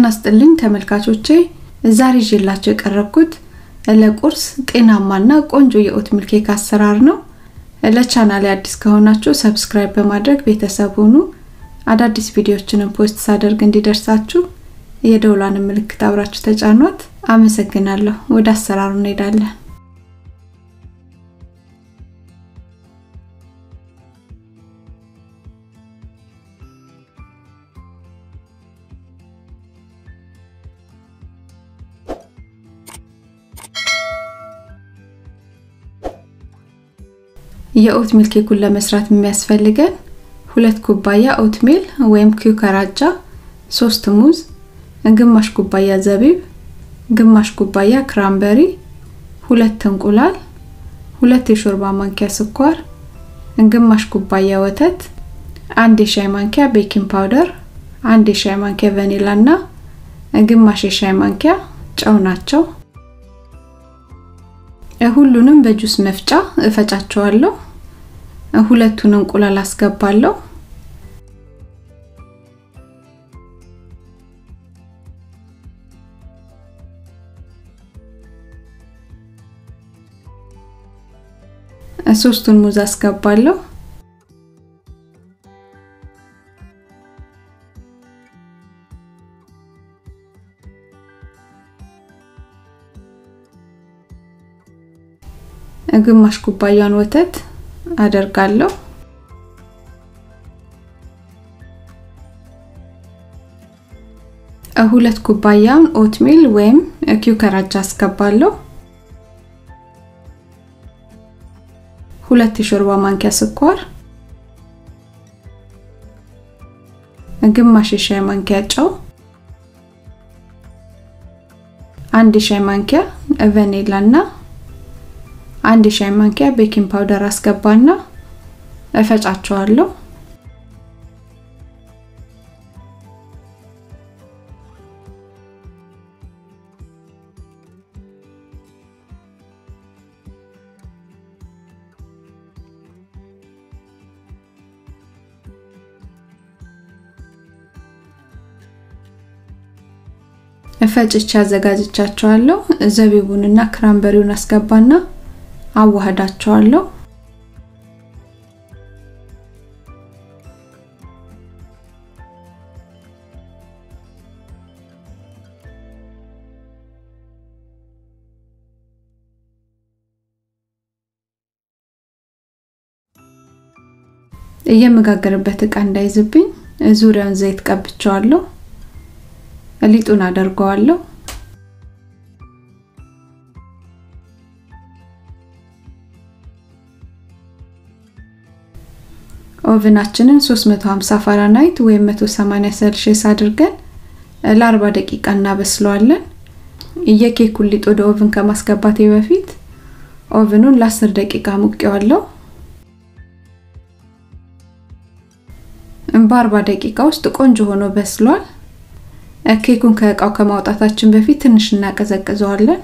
ጤና ስጥልኝ ተመልካቾቼ፣ ዛሬ ይዤላችሁ የቀረብኩት ለቁርስ ጤናማና ቆንጆ የኦትሚል ኬክ አሰራር ነው። ለቻናሌ አዲስ ከሆናችሁ ሰብስክራይብ በማድረግ ቤተሰብ ሁኑ። አዳዲስ ቪዲዮዎችንም ፖስት ሳደርግ እንዲደርሳችሁ የደውሏን ምልክት አብራችሁ ተጫኗት። አመሰግናለሁ። ወደ አሰራሩ እንሄዳለን። የኦትሚል ኬኩን ለመስራት የሚያስፈልገን ሁለት ኩባያ ኦትሚል ወይም ኪውከራጃ፣ ሶስት ሙዝ፣ ግማሽ ኩባያ ዘቢብ፣ ግማሽ ኩባያ ክራምበሪ፣ ሁለት እንቁላል፣ ሁለት የሾርባ ማንኪያ ስኳር፣ ግማሽ ኩባያ ወተት፣ አንድ የሻይ ማንኪያ ቤኪንግ ፓውደር፣ አንድ የሻይ ማንኪያ ቫኒላ እና ግማሽ የሻይ ማንኪያ ጨው ናቸው። ሁሉንም በጁስ መፍጫ እፈጫቸዋለሁ። ሁለቱን እንቁላል አስገባለሁ። ሶስቱን ሙዝ አስገባለሁ። ግማሽ ኩባያን ወተት አደርጋለሁ። ሁለት ኩባያን ኦትሚል ወይም ኪውከራጃ አስገባለሁ። ሁለት የሾርባ ማንኪያ ስኳር፣ ግማሽ የሻይ ማንኪያ ጨው፣ አንድ የሻይ ማንኪያ ቫኒላ እና አንድ የሻይ ማንኪያ ቤኪንግ ፓውደር አስገባና እፈጫቸዋለሁ። ፈጭቼ አዘጋጅቻቸዋለሁ። ዘቢቡንና ክራምበሪውን አስገባና አዋህዳቸዋለሁ። የምጋገርበት እቃ እንዳይዝብኝ ዙሪያውን ዘይት ቀብቸዋለሁ። ሊጡን አደርገዋለሁ። ኦቭናችንን 350 ፋራናይት ወይም 180 ሴልሺየስ አድርገን ለ40 ደቂቃ እናበስለዋለን። የኬኩን ሊጥ ወደ ኦቭን ከማስገባቴ በፊት ኦቭኑን ለ10 ደቂቃ ሙቄዋለሁ። በ40 ደቂቃ ውስጥ ቆንጆ ሆኖ በስሏል። ኬኩን ከእቃው ከማውጣታችን በፊት ትንሽ እናቀዘቅዘዋለን።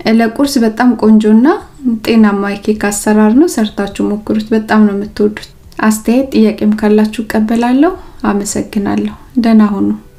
ለቁርስ በጣም ቆንጆና ጤናማ የኬክ አሰራር ነው። ሰርታችሁ ሞክሩት፣ በጣም ነው የምትወዱት። አስተያየት ጥያቄም ካላችሁ እቀበላለሁ። አመሰግናለሁ። ደህና ሁኑ።